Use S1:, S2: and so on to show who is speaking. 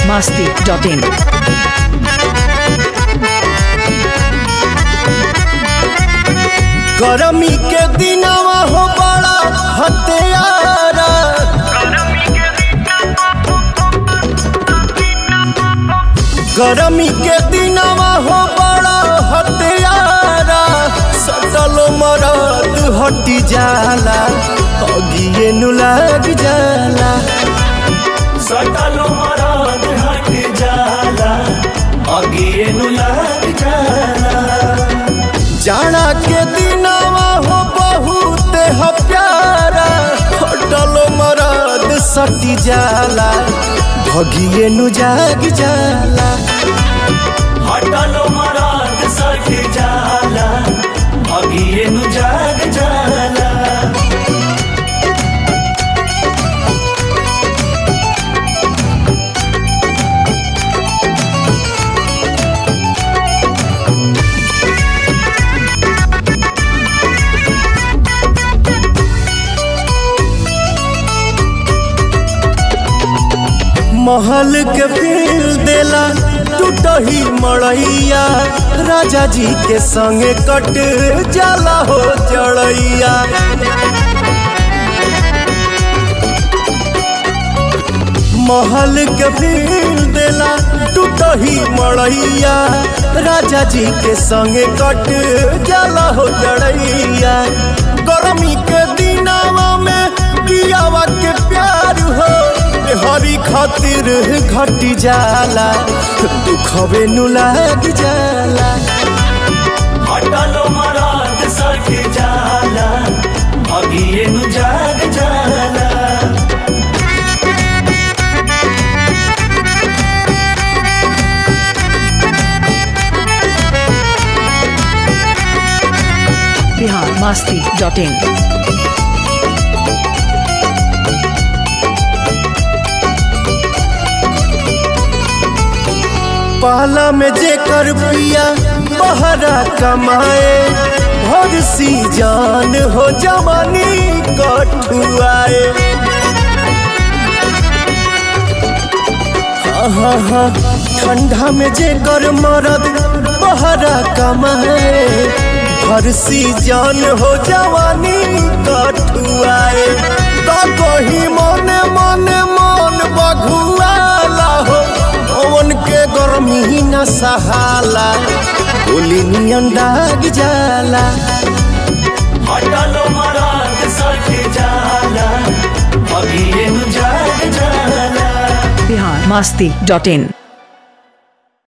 S1: masti.in.
S2: गरमी के दिनवा हो बड़ा हत्यारा गरमी के दिनवा हो बड़ा हत्यारा सटल मरद हटी जाला अगिए नु लग जाला
S3: सटल मरद हट जाला अगिए नु लग जाला
S2: जाना के दिनवा हो बहुत ह प्यारा हटल मरद सटी जाला भगिए नु जाग जाला
S3: हटल मरद सट जाला अगिए नु जाग जाला
S2: महल के फील देला टूटही मड़ैया राजा जी के संगे कट जाला हो जड़ैया महल के फील देला टूटही मड़ैया राजा जी के संगे कट जाला हो जड़ैया गर्मी के दिनावा में कियावा के प्यार हो हरी खातिर घटी जाला दुखवे नु लग जाला
S3: हटल मरद सट जाला अगिए नु जाग जाला
S1: Bihar masti.in.
S2: पहला में जेकर पिया बहरा कमाए भर सी जान हो जवानी कठुआए हाँ हाँ हाँ ठंडा में जेकर मरद बहरा कमाए भर सी जान हो जवानी कठुआए तो कही मने मने मन बघुआला हो पवन के गर्मी न सहाला गोली नियन दाग जाला
S3: हटल मरद सट जाला अगिए नु जाग जाला
S1: Bihar masti.in.